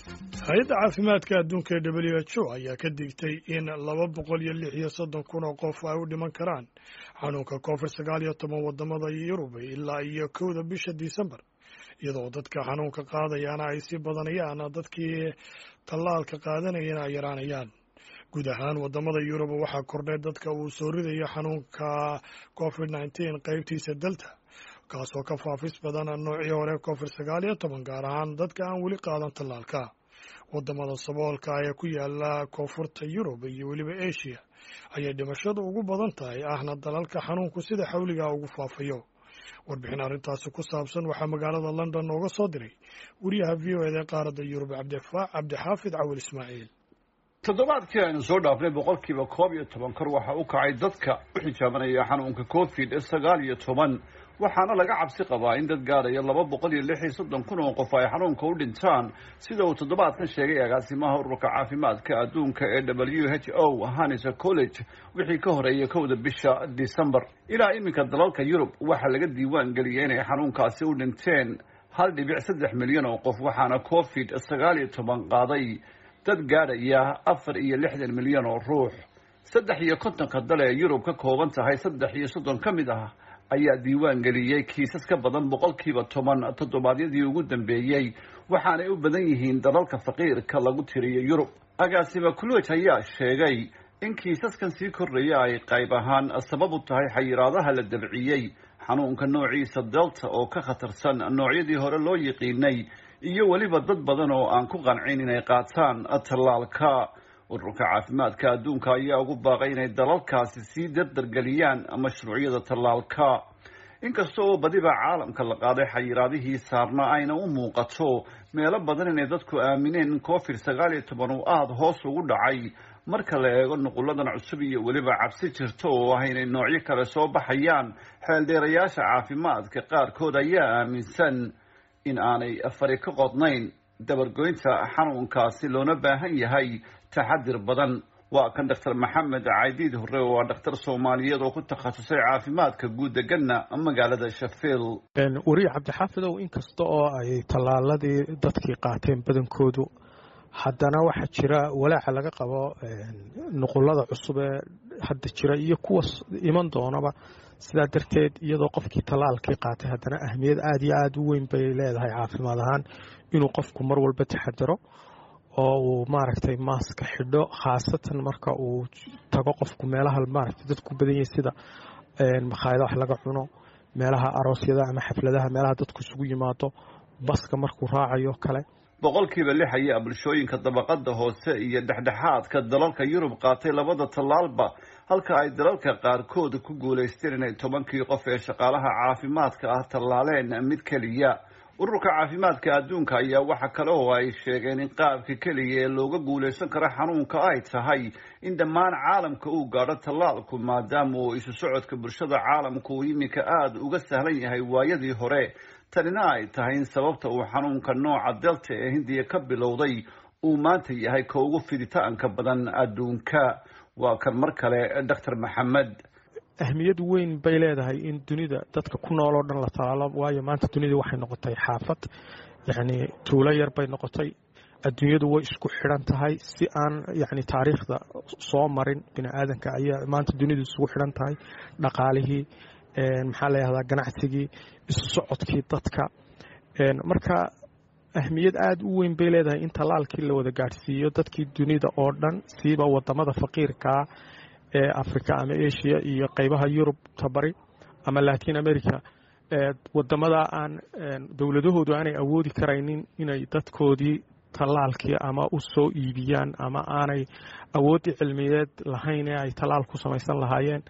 hay-adda caafimaadka adduunka ee w h o ayaa ka digtay in laba boqol iyo lix iyo soddon kun oo qof ay u dhiman karaan xanuunka covid sagaal iyo toban wadamada yurub ilaa iyo kowda bisha disembar iyadoo dadka xanuunka qaadayaana ay sii badanayaan dadkii tallaalka qaadanayana ay yaraanayaan guud ahaan wadamada yurub waxaa kordhay dadka uu soo ridayo xanuunka covid nneteen qeybtiisa delta kaasoo ka faafis badan noocii hore covid sagaal iyo toban gaar ahaan dadka aan weli qaadan tallaalka wadamada saboolka ee ku yaala koonfurta yurub iyo weliba asia ayay dhimashadu ugu badan tahay ahna dalalka xanuunku sida xawligaa ugu faafayo warbixin arrintaasi ku saabsan waxaa magaalada london nooga soo diray wariyaha v o eda qaaradda yurub cabdixaafid cawil ismaaciil toddobaadkii aynu soo dhaafnay boqolkiiba koob iyo toban kor waxa u kacay dadka u xijaabanaya xanuunka covid sagaal iyo toban waxaana laga cabsi qabaa in dad gaadhaya laba boqol iyo lix iyo soddon kun oo qof ay xanuunka u dhintaan sida uu toddobaadkan sheegay agaasimaha ururka caafimaadka adduunka ee w h o hanisa college wixii ka horeeyay kowda bisha december ilaa iminka dalalka yurub waxaa laga diiwaan geliyay inay xanuunkaasi u dhinteen hal dhibic saddex milyan oo qof waxaana covid sagaal iyo toban qaaday dad gaadhaya afar iyo lixdan milyan oo ruux saddex iyo kontonka dal ee yurub ka kooban tahay saddex iyo soddon ka mid ah ayaa diiwaan geliyey kiisas ka badan boqolkiiba toban toddobaadyadii ugu dambeeyey waxaanay u badan yihiin dalalka faqiirka lagu tiriyo yurub agaasima kuloj ayaa sheegay in kiisaskan sii kordhaya ay qayb ahaan sabab u tahay xayiraadaha la dabciyey xanuunka noociisa delta oo ka khatarsan noocyadii hore loo yiqiinay iyo weliba dad badan oo aan ku qancin inay qaataan tallaalka ururka caafimaadka adduunka ayaa ugu baaqay inay dalalkaasi sii dardargeliyaan mashruucyada tallaalka inkasta oo badiba caalamka la qaaday xayiraadihii saarna ayna u muuqato meelo badan inay dadku aamineen in covid sagaal iyo toban uu aada hoos ugu dhacay marka la eego nuquladan cusub iyo weliba cabsi jirto oo ah inay noocyo kale soo baxayaan xeeldheerayaasha caafimaadka qaarkood ayaa aaminsan in aanay fari ka qodnayn dabargoynta xanuunkaasi loona baahan yahay taxadir badan waa kan doctor maxamed caydiid hore oo ah dhakhtar soomaaliyeed oo ku takhasusay caafimaadka guud deganna magaalada shafiil wariye cabdixaafidow inkasta oo ay tallaaladii dadkii qaateen badankoodu haddana waxaa jira walaaca laga qabo nuqulada cusub ee hadda jira iyo kuwa iman doonaba sidaa darteed iyadoo qofkii tallaalkii qaatay haddana ahmiyad aada iyo aada u weyn bay leedahay caafimaad ahaan inuu qofku mar walba taxadaro oo uu maaragtay maaska xidho khaasatan marka uu tago qofku meelaha maaragtay dadku badan yahay sida makhaayada wax laga cuno meelaha aroosyada ama xafladaha meelaha dadku isugu yimaado baska markuu raacayo kale boqolkiiba lix ayaa bulshooyinka dabaqada hoose iyo dhexdhexaadka dalalka yurub qaatay labada tallaalba halka ay dalalka qaarkood ku guulaysteen inay tobankii qof ee shaqaalaha caafimaadka ah tallaaleen mid keliya ururka caafimaadka adduunka ayaa waxa kale oo ay sheegeen in qaabka keliya ee looga guulaysan karo xanuunka ay tahay in dhammaan caalamka uu gaadho tallaalku maadaama uu isu socodka bulshada caalamka uu iminka aada uga sahlan yahay waayadii hore tanina ay tahay in sababta uu xanuunka nooca delta ee hindiya ka bilowday uu maanta yahay ka ugu fiditaanka badan adduunka waa kan mar kale doctor maxamed ahmiyad weyn bay leedahay in dunida dadka ku nool oo dhan la talaalo waayo maanta dunida waxay noqotay xaafad yacni tuulo yar bay noqotay adduunyadu way isku xidhan tahay si aan yacni taariikhda soo marin bini aadanka ayaa maanta dunidu isugu xidhan tahay dhaqaalihii maxaa la yahdaa ganacsigii isu socodkii dadka marka ahmiyad aada u weyn bay leedahay in tallaalkii la wada gaadhsiiyo dadkii dunida oo dhan siiba wadamada faqiirkaa ee africa ama asia iyo qeybaha yurub tabari ama latin america wadamada aan dowladahoodu aanay awoodi karaynin inay dadkoodii tallaalkii ama u soo iibiyaan ama aanay awooddii cilmiyeed lahayn ee ay tallaal ku samaysan lahaayeen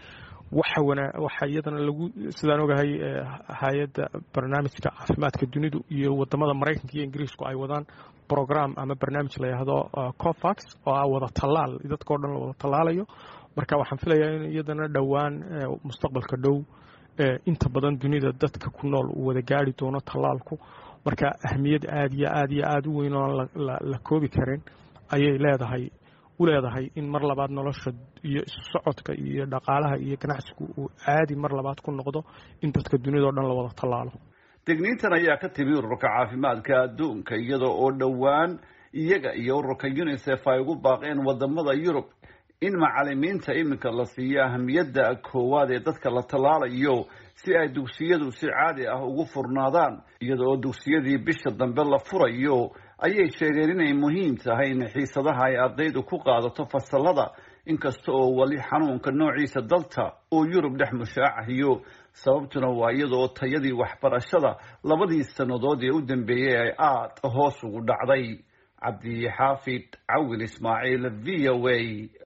waxa iyadana lagu sidaan ogahay hay-adda barnaamijka caafimaadka dunidu iyo wadamada maraykanka iyo ingiriisku ay wadaan program ama barnaamij la yidhaahdo cofax oo ah wada tallaal dadkao dhan la wada tallaalayo marka waxaan filayaa in iyadana dhowaan mustaqbalka dhow inta badan dunida dadka ku nool uu wada gaari doono tallaalku marka ahmiyad aada iyo aada iyo aada u weyn oo la koobi karin ayay leedahay u leedahay in mar labaad nolosha iyo isu socodka iyo dhaqaalaha iyo ganacsigu uu caadi mar labaad ku noqdo in dadka dunidao dhan la wada tallaalo digniintan ayaa ka timi ururka caafimaadka adduunka iyada oo dhowaan iyaga iyo ururka unisef ay ugu baaqeen wadamada yurub in macalimiinta iminka la siiyo ahamiyadda koowaad ee dadka la tallaalayo si ay dugsiyadu si caadi ah ugu furnaadaan iyada oo dugsiyadii bisha dambe la furayo ayay sheegeen inay muhiim tahay in xiisadaha ay ardaydu ku qaadato fasalada inkasta oo weli xanuunka noociisa dalta uu yurub dhex mushaacahiyo sababtuna waa iyada oo tayadii waxbarashada labadii sannadood ee u dambeeyey ay aada hoos ugu dhacday cabdi xaafid cawil ismaaciil v o a